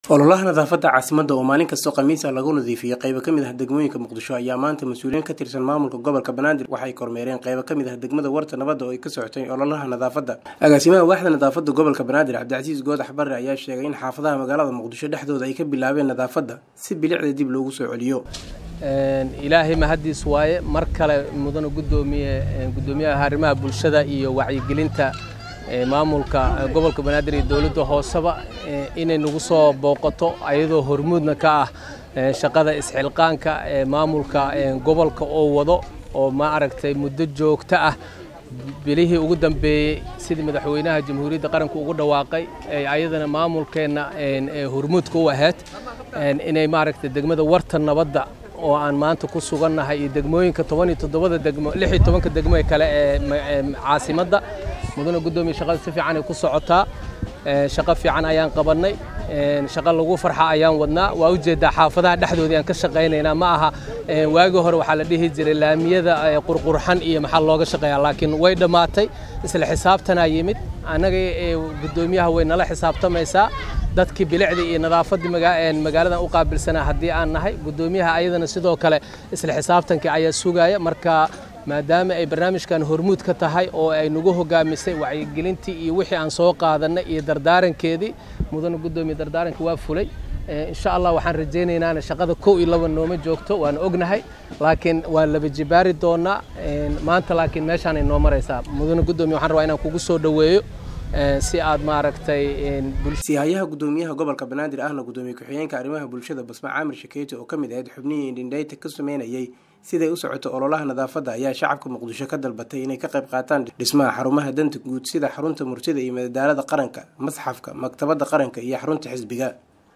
ololaha nadaafadda caasimadda oo maalin kastoo khamiisa lagu nadiifiyey qaybo ka mid ah degmooyinka muqdisho ayaa maanta mas-uuliyiin ka tirsan maamulka gobolka banaadir waxay kormeereen qaybo ka mid ah degmada warta nabadda oo ay ka socotay ololaha nadaafadda agaasimaha waaxda nadaafadda gobolka banaadir cabdicasiis goodax barre ayaa sheegay in xaafadaha magaalada muqdisho dhexdooda ay ka bilaabeen nadaafadda si bilicda dib loogu soo celiyo ilaahay mahaddiis waaye mar kale mudana gudoomiye gudoomiyaha arrimaha bulshada iyo wacyigelinta maamulka gobolka banaadir iyo dowladda hooseba inay nagu soo booqato ayadoo hormuudna ka ah shaqada isxilqaanka ee maamulka gobolka oo wado oo ma aragtay muddo joogto ah bilihii ugu dambeeyey sidii madaxweynaha jamhuuriyadda qaranka ugu dhawaaqay ayadana maamulkeenna hormuudka u ahayd inay maaragtay degmada warta nabadda oo aan maanta ku sugannahay iyo degmooyinka toban iyo toddobada degmo lix iyo tobanka degmo ee kale ee caasimadda mudana guddoomiye shaqada si fiican ay ku socotaa shaqo fiican ayaan qabannay shaqo lagu farxa ayaan wadnaa waa ujeeddaa xaafadaha dhexdoodii aan ka shaqaynaynaa ma aha waagii hore waxaa la dhihi jiray laamiyada qurqurxan iyo maxaa looga shaqeeyaa laakiin way dhammaatay isla xisaabtanaa yimid annaga guddoomiyaha way nala xisaabtamaysaa dadkii bilicdii iyo nadaafaddii magaaladan u qaabilsanaa haddii aan nahay guddoomiyaha ayadana sidoo kale isla xisaabtankii ayaa sugaya marka maadaama ay barnaamijkan hormuud ka tahay oo ay nagu hogaamisay wacyigelintii iyo wixii aan soo qaadanay iyo dardaarankeedii mudana guddoomiye dardaaranka waa fulay insha allah waxaan rajaynaynaa shaqada kow iyo laba nooma joogto waan ognahay laakiin waan laba jibaari doonaa maanta laakiin meeshaanay noo maraysaa mudana guddoomiye waxaan rabaa inaan kugu soo dhoweeyo si aad maaragtay sihayaha guddoomiyaha gobolka banaadir ahna guddoomiye ku-xigeenka arrimaha bulshada basma caamir shakeeti oo ka mid ahayd xubnihii indhindhayta ka sameynayay siday u socoto ololaha nadaafadda ayaa shacabka muqdisho ka dalbatay inay ka qayb qaataan dhismaha xarumaha danta guud sida xarunta murtida iyo madadaalada qaranka masxafka maktabadda qaranka iyo xarunta xisbiga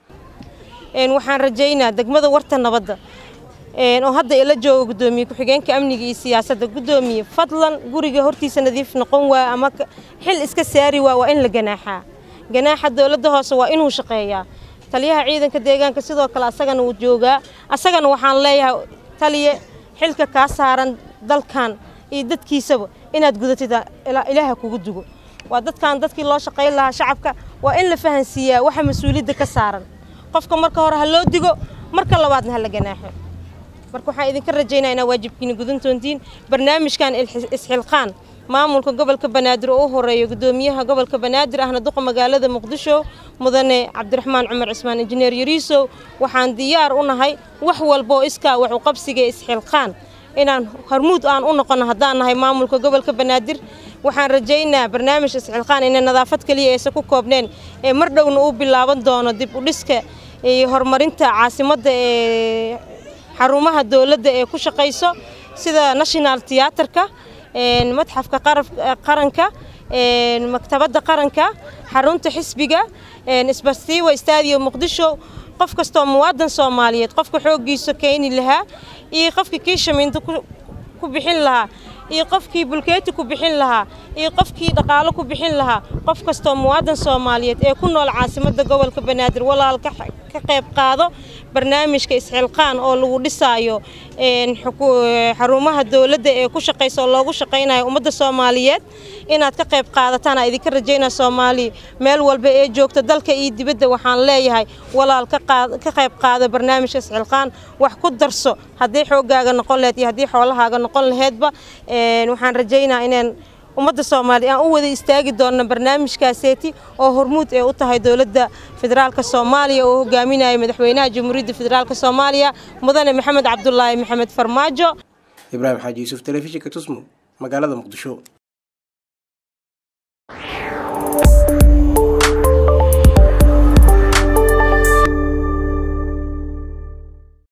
waxaan rajaynaa degmada warta nabadda oo hadda ila jooga guddoomiye ku-xigeenka amniga iyo siyaasadda guddoomiye fadlan guriga hortiisa nadiif noqon waa ama xil iska saari waa waa in la ganaaxaa ganaaxa dowladda hoose waa inuu shaqeeyaa taliyaha ciidanka deegaanka sidoo kale asagana wuu joogaa asagana waxaan leeyahay taliye xilka kaa saaran dalkan iyo dadkiisaba inaad gudatid ilaaha kugu dugo waa dadkan dadkii loo shaqayn lahaa shacabka waa in la fahansiiyaa waxa mas-uuliyadda ka saaran qofka marka hore ha loo digo marka labaadna ha la ganaaxo marka waxaan idinka rajaynaa inaa waajibkiina gudan doontiin barnaamijkan isxilqaan maamulka gobolka banaadir oo u horeeyo guddoomiyaha gobolka banaadir ahna duqa magaalada muqdisho mudane cabdiraxmaan cumar cismaan injineer yariisow waxaan diyaar u nahay wax walbaoo iskaa wax u qabsiga isxilqaan inaan hormuud aan u noqono haddaan nahay maamulka gobolka banaadir waxaan rajaynaa barnaamij isxilqaan inay nadaafad keliya aysan ku koobneen ee mar dhowna uu bilaaban doono dib u dhiska iyo horumarinta caasimadda ee xarumaha dowladda ee ku shaqayso sida national tiyaatarka madxafka qaranka maktabadda qaranka xarunta xisbiga isbastiiwa stadium muqdisho qof kastoo muwaadan soomaaliyeed qofka xooggiisa keeni lahaa iyo qofkii kiishamiinta ku bixin lahaa iyo qofkii bulkeeti ku bixin lahaa iyo qofkii dhaqaalo ku bixin lahaa qof kastoo muwaadan soomaaliyeed ee ku nool caasimadda gobolka banaadir walaal ka qayb qaado barnaamijka isxilqaan oo lagu dhisaayo xarumaha dowladda ee ku shaqaysa oo loogu shaqaynayo ummadda soomaaliyeed inaad ka qayb qaadataan aa idinka rajaynaa soomaaliya meel walba ee joogta dalka iyo dibadda waxaan leeyahay walaal ka qayb qaado barnaamijka isxilqaan wax ku darso haddii xooggaaga noqon laheyd iyo haddii xoolahaaga noqon laheydba waxaan rajaynaa inaan ummadda soomaaliya aan u wada istaagi doonno barnaamijkaaseeti oo hormuud ee u tahay dowladda federaalka soomaaliya oo hogaaminaya madaxweynaha jamhuuriyadda federaalk soomaaliya mudane maxamed cabdulaahi maxamed farmaajo ibraahim xaaji yuusuf telefishinka tusmo magaalada muqdisho